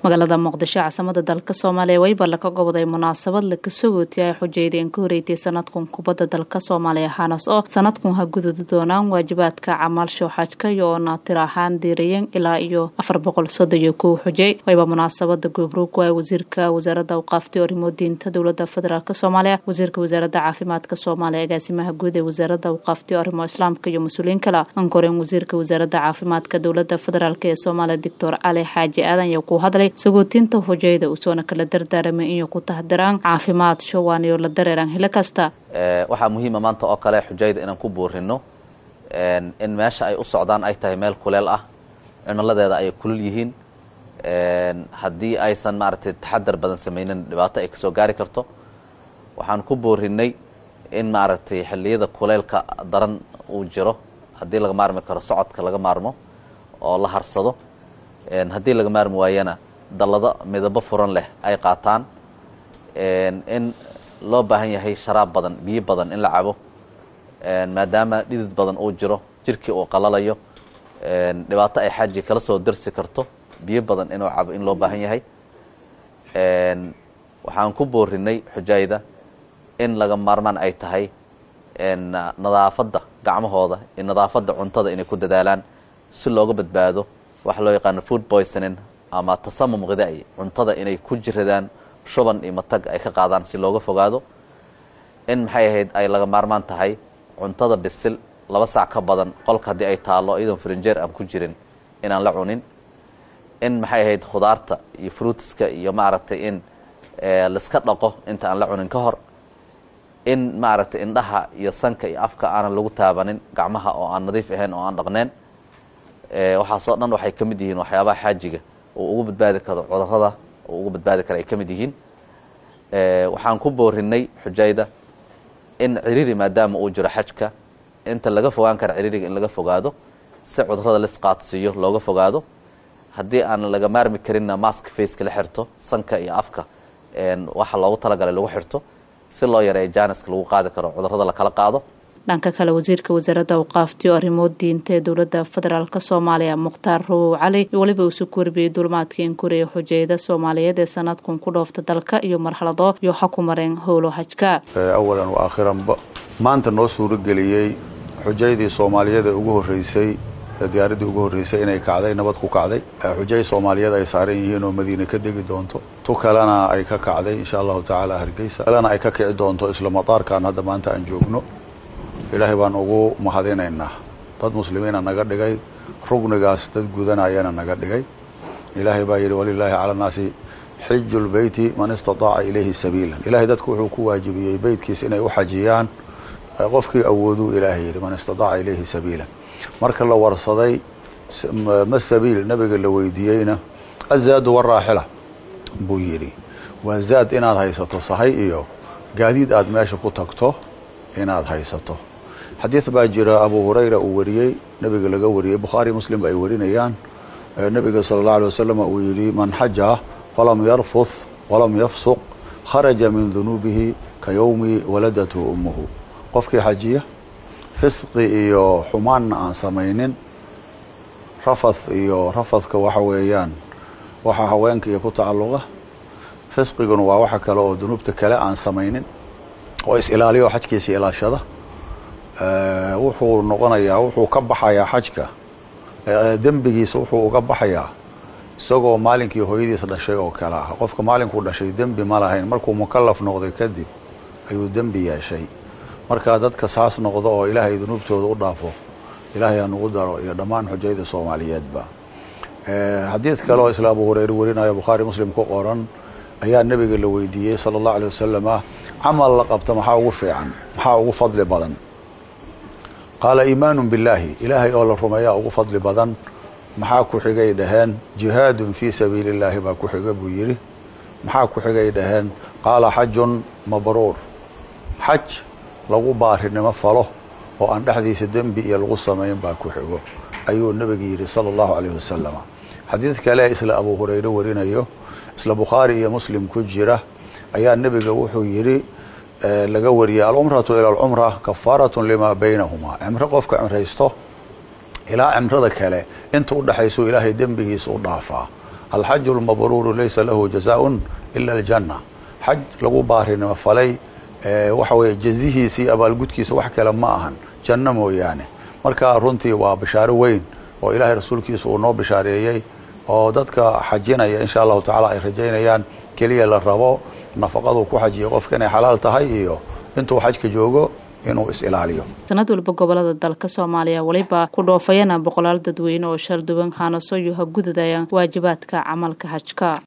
magaalada muqdisho caasimada dalka soomaaliya wayba laka goboday munaasabad laka sogooti ay xujeydeen ka horeeytay sanadkun kubadda dalka soomaaliya hanas oo sanadkun ha gududi doonaan waajibaadka camaal shooxajka iyo oona tir ahaan diirayan ilaa iyo afar boqol soddon iyo kow xujey wayba munaasabada goobroog waay wasiirka wasaaradda awqaafti arrimo diinta dowlada federaalk soomaaliya wasiirka wasaaradda caafimaadka soomaaliya agaasimaha guud ee wasaaradda awqaafti arrimo islaamka iyo mas-uuliyiin kale ankoreen wasiirka wasaaradda caafimaadka dowlada federaalk ee soomaaliya doctor cali xaaji aadan iyo ku hadlay sagootinta hojeyda usoona kala dardaaramay inay ku tahdiraan caafimaad showaan iyo la dareeraan hilo kasta waxaa muhiima maanta oo kale xujayda inaan ku buurino in meesha ay u socdaan ay tahay meel kuleel ah cimiladeeda ay kulul yihiin haddii aysan maaragtay taxadar badan samaynin dhibaato ay kasoo gaari karto waxaan ku boorinay in maaragtay xilliyada kuleylka daran uu jiro haddii laga maarmi karo socodka laga maarmo oo la harsado haddii laga maarmi waayana dallado midabo furan leh ay qaataan in loo baahan yahay sharaab badan biyo badan in la cabo maadaama dhidid badan uu jiro jirkii uu qalalayo dhibaato ay xaaji kala soo darsi karto biyo badan inuu cabo in loo baahan yahay waxaan ku boorinay xujayda in laga maarmaan ay tahay nadaafadda gacmahooda iyo nadaafadda cuntada inay ku dadaalaan si looga badbaado waxa loo yaqaano food poisoning ama tasamum khidaai cuntada inay ku jiradaan shuban iyo matag ay ka qaadaan si looga fogaado in maxay ahayd ay laga maarmaan tahay cuntada bisil laba saac ka badan qolka haddii ay taallo iyadoon frinjeer aan ku jirin inaan la cunin in maxay ahayd khudaarta iyo fruitiska iyo maaragtay in laiska dhaqo inta aan la cunin ka hor in maaragtay indhaha iyo sanka iyo afka aanan lagu taabanin gacmaha oo aan nadiif ahayn oo aan dhaqneen waxaasoo dhan waxay ka mid yihiin waxyaabaha xaajiga uu ugu badbaadi karo cudurada uu ugu badbaadi karo ay ka mid yihiin waxaan ku boorinay xujayda in ciriiri maadaama uu jiro xajka inta laga fogaan kara ciriiriga in laga fogaado si cudurada lisqaadsiiyo looga fogaado haddii aan laga maarmi karinna mask faceka la xirto sanka iyo afka waxa loogu talagalay lagu xirto si loo yareeyo jaaniska lagu qaadi karo cudurada lakala qaado dhanka kale wasiirka wasaaradda awqaafti oo arrimo diinta ee dowlada federaalk soomaaliya mukhtaar rawow cali weliba usu kurbiyey dulmaadkii in koreya xujeyda soomaaliyeed ee sanadkun ku dhoofta dalka iyo marxalado iyo xa ku mareen howlo hajka awalan wa aakhiranba maanta noo suurageliyey xujaydii soomaaliyeed ee ugu horreysay diyaaraddii ugu horreysay inay kacday nabad ku kacday xujay soomaaliyeed ay saaran yihiin oo madiine ka degi doonto tu kalena ay ka kacday insha allahu tacaala hargeysa kalena ay ka kici doonto isla mataarkan hadda maanta aan joogno ilaahay baan ugu mahadinaynaa dad muslimiina naga dhigay rugnigaas dad gudanayana naga dhigay ilaahay baa yidhi walilaahi cala annaasi xiju lbeyti man istataaca ilayhi sabiilan ilaahay dadku wuxuu ku waajibiyey beytkiis inay u xajiyaan qofkii awooduu ilaahay yidhi man istataaca ilayhi sabiilan marka la warsaday ma sabiil nabiga la weydiiyeyna azaadu waraaxila buu yidhi waa zaad inaad haysato sahay iyo gaadiid aad meesha ku tagto inaad haysato xadiid baa jira abu hurayra uu wariyey nabiga laga wariyey bukhaari muslim ba ay warinayaan nabiga sala allahu alay wasalam uu yidhi man xaja falam yarfuth walam yafsuq kharaja min dunuubihi ka yowmi waladatu ummuhu qofkii xajiya fisqi iyo xumaanna aan samaynin rafath iyo rafadka waxa weeyaan waxa haweenka iyo ku tacalluqa fisqiguna waa waxa kale oo dunuubta kale aan samaynin oo is-ilaaliyo xajkiisa ilaashada wuxuu noqonayaa wuxuu ka baxayaa xajka dembigiisa wuxuu uga baxayaa isagoo maalinkii hooyadiis dhashay oo kale ah qofka maalinkuu dhashay dembi ma lahayn markuu mukalaf noqday kadib ayuu dembi yeeshay marka dadka saas noqdo oo ilaahay dunuubtooda u dhaafo ilaahay ha nugu daro iyo dhammaan xujayda soomaaliyeedba xadiid kale oo isla abu hureyre warinayo bukhaari muslim ku qoran ayaa nebiga la weydiiyey sala allahu alay wasalam ah camal la qabta maxaa ugu fiican maxaa ugu fadli badan qaala iimaanu billaahi ilaahay oo la rumeeyaa ugu fadli badan maxaa ku xigay dhaheen jihaadun fii sabiili illaahi baa ku xiga buu yidhi maxaa ku xigay dhaheen qaala xajun mabruur xaj lagu baarinimo falo oo aan dhexdiisa dembi iyo lagu samayn baa ku xigo ayuu nebiga yidhi sala allahu calayh wasalam xadiid kale isla abu hureyre warinayo isla bukhaari iyo muslim ku jira ayaa nebiga wuxuu yidhi laga wariyey alcumratu ila alcumra kafaaratun limaa baynahumaa cimro qofka cimraysto ilaa cimrada kale inta u dhexayso ilaahay dembigiisa u dhaafaa alxaju lmabruuru laysa lahu jazaaun ila aljanna xaj lagu baarinimo falay waxa weeye jazihiisii abaalgudkiisa wax kale ma ahan janno mooyaane marka runtii waa bishaaro weyn oo ilaahay rasuulkiisa uu noo bishaareeyey oo dadka xajinaya insha allahu tacaala ay rajaynayaan keliya la rabo nafaqadu ku xajiya qofka inay xalaal tahay iyo intuu xajka joogo inuu is-ilaaliyo sanad walba gobolada dalka soomaaliya weliba ku dhoofayana boqolaal dadweyne oo shalduwan haanaso iyo ha gududayaan waajibaadka camalka xajka